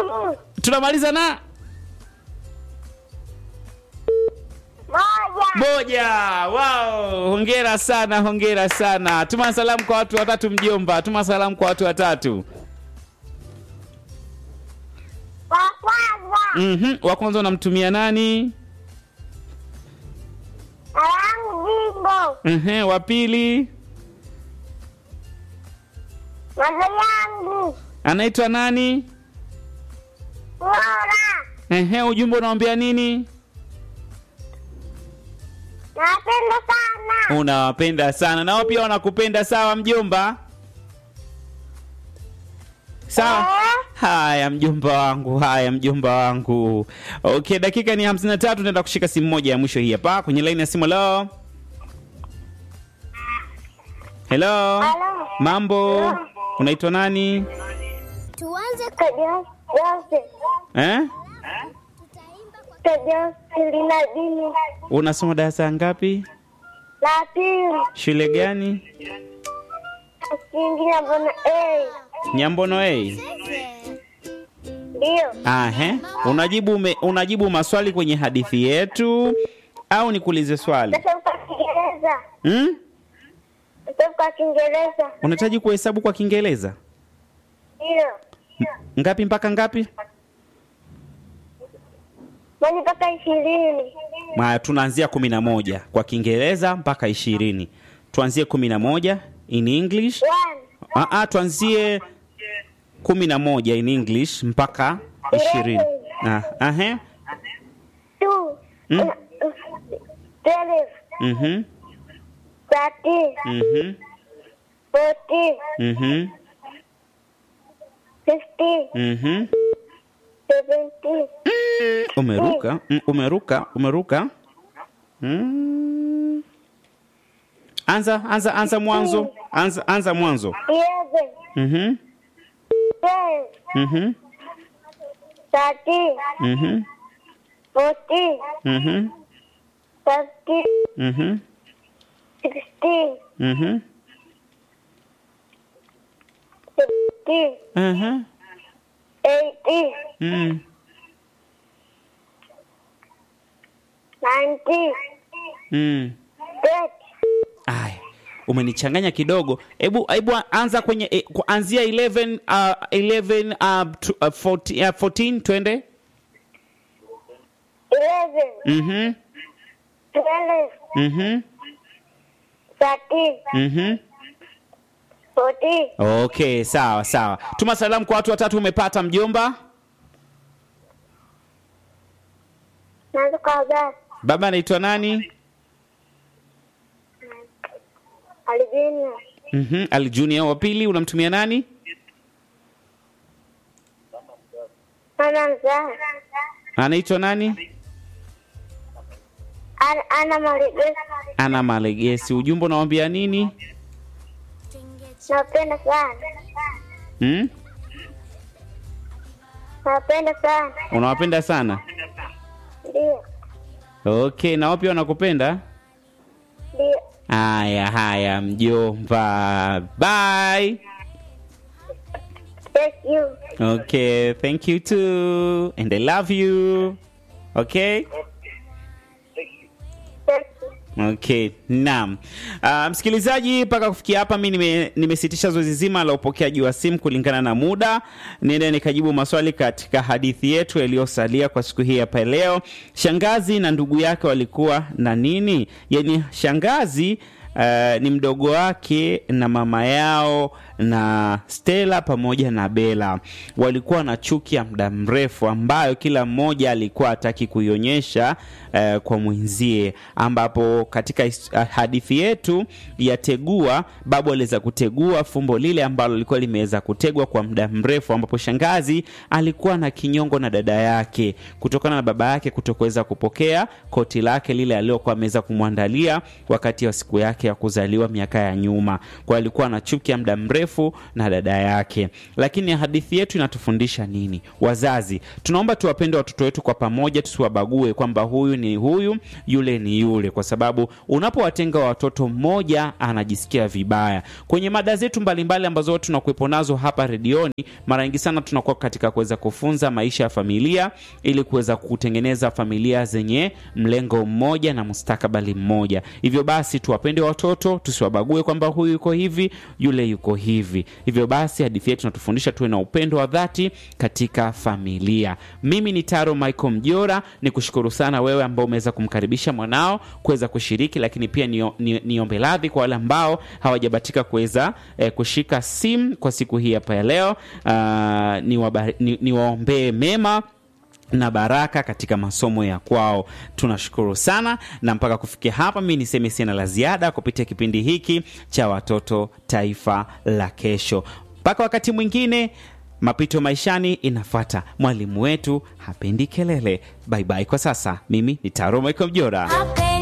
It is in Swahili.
Mbili. tunamaliza na Moja. moja. Wow, hongera sana, hongera sana. Tuma salamu kwa watu watatu mjomba, tuma salamu kwa watu watatu. Wa kwanza. Mhm, wa kwanza unamtumia nani? Salamu Jimbo. Mhm, wa pili Mama yangu. anaitwa nani? Bora. Ehe, ujumbe unaambia nini? Napenda sana. Unawapenda sana nao pia wanakupenda, sawa mjomba? Sawa. Eh? Haya mjomba wangu, haya mjomba wangu. Okay, dakika ni hamsini na tatu. Naenda kushika simu moja ya mwisho hii hapa kwenye laini ya simu. Hello, hello, Halo. mambo, unaitwa nani Tuanze kwa Jose. eh? Kwa Jose linadini. Unasoma darasa ngapi? La pili. Shule gani? Kingi na bona A. Nyambono A. Ndio. Ahe, unajibu ume, unajibu maswali kwenye hadithi yetu au nikuulize swali Sasa kwa Kiingereza. hmm? Sasa kwa Kiingereza. Unahitaji kuhesabu kwa Kiingereza Ndio. ngapi mpaka ngapi? Moja mpaka ishirini. Ma, tunaanzia kumi na moja kwa Kiingereza mpaka ishirini. Tuanzie kumi na moja in English. One. Ah, ah, tuanzie kumi na moja in English mpaka ishirini. Ah, ahe. Two. Hmm? Twelve. Mhm. Thirteen. Mhm. Fourteen. Mhm. Fifteen. Mhm. Seventeen. Umeruka, mm, umeruka, umeruka. Mm. Anza, anza, anza mwanzo. Anza, anza mwanzo. Eleven. Mhm. Twelve. Mhm. Thirteen. Mhm. Fourteen. Mhm. Fifteen. Mhm. Sixteen. Mhm. Seventeen. Aha. Eighteen. Mm. Nineteen. Mm. Thirty. Aya. Umenichanganya kidogo. Hebu hebu anza kwenye eh, kuanzia 11 uh, 11 uh, to, uh, 14, uh, 14 twende. Eleven. Mhm. Twelve. Mhm. Thirteen. Mhm. Fourteen. Okay, sawa sawa. Tuma salamu kwa watu watatu umepata mjomba. Naanza kwa baba. Baba anaitwa nani? Alibina. Mhm. Ali Junior wa pili unamtumia nani? Mama mzaa. Anaitwa nani? Ana, ana malegesi. Ana Malegesi. Ujumbe unawambia nini? Napenda sana. Hmm? Napenda sana. Unawapenda sana? Ndio. Okay, na wao pia wanakupenda? Ndio. Haya haya mjomba. Bye. Thank you. Okay, thank you too. And I love you. Okay? Thank you. Okay, naam. Uh, msikilizaji, mpaka kufikia hapa mi nime, nimesitisha zoezi zima la upokeaji wa simu kulingana na muda. Niende nikajibu maswali katika hadithi yetu yaliyosalia kwa siku hii hapa leo. Shangazi na ndugu yake walikuwa na nini? Yaani shangazi Uh, ni mdogo wake na mama yao na Stella pamoja na Bella walikuwa na chuki ya muda mrefu ambayo kila mmoja alikuwa hataki kuionyesha uh, kwa mwenzie, ambapo katika his- uh, hadithi yetu ya Tegua, babu aliweza kutegua fumbo lile ambalo lilikuwa limeweza kutegwa kwa muda mrefu, ambapo shangazi alikuwa na kinyongo na dada yake kutokana na baba yake kutokuweza kupokea koti lake lile alilokuwa ameweza kumwandalia wakati wa siku yake ya kuzaliwa miaka ya nyuma. Kwa hiyo alikuwa na chuki ya muda mrefu Yosefu na dada yake. Lakini hadithi yetu inatufundisha nini? Wazazi, tunaomba tuwapende watoto wetu kwa pamoja, tusiwabague kwamba huyu ni huyu, yule ni yule, kwa sababu unapowatenga watoto, mmoja anajisikia vibaya. Kwenye mada zetu mbalimbali ambazo tunakuwepo nazo hapa redioni, mara nyingi sana tunakuwa katika kuweza kufunza maisha ya familia ili kuweza kutengeneza familia zenye mlengo mmoja na mustakabali mmoja. Hivyo basi tuwapende watoto, tusiwabague kwamba huyu yuko hivi, yule yuko hivi. Hivyo basi hadithi yetu inatufundisha tuwe na upendo wa dhati katika familia. Mimi ni Taro Michael Mjora, ni kushukuru sana wewe ambao umeweza kumkaribisha mwanao kuweza kushiriki, lakini pia niombe ni, ni radhi kwa wale ambao hawajabatika kuweza eh, kushika simu kwa siku hii hapa ya leo. Uh, niwaombee ni, ni mema na baraka katika masomo ya kwao. Tunashukuru sana, na mpaka kufikia hapa, mi niseme sina la ziada kupitia kipindi hiki cha Watoto Taifa la Kesho. Mpaka wakati mwingine, mapito maishani inafuata. Mwalimu wetu hapendi kelele. Baibai kwa sasa, mimi ni Taro Michael Mjora.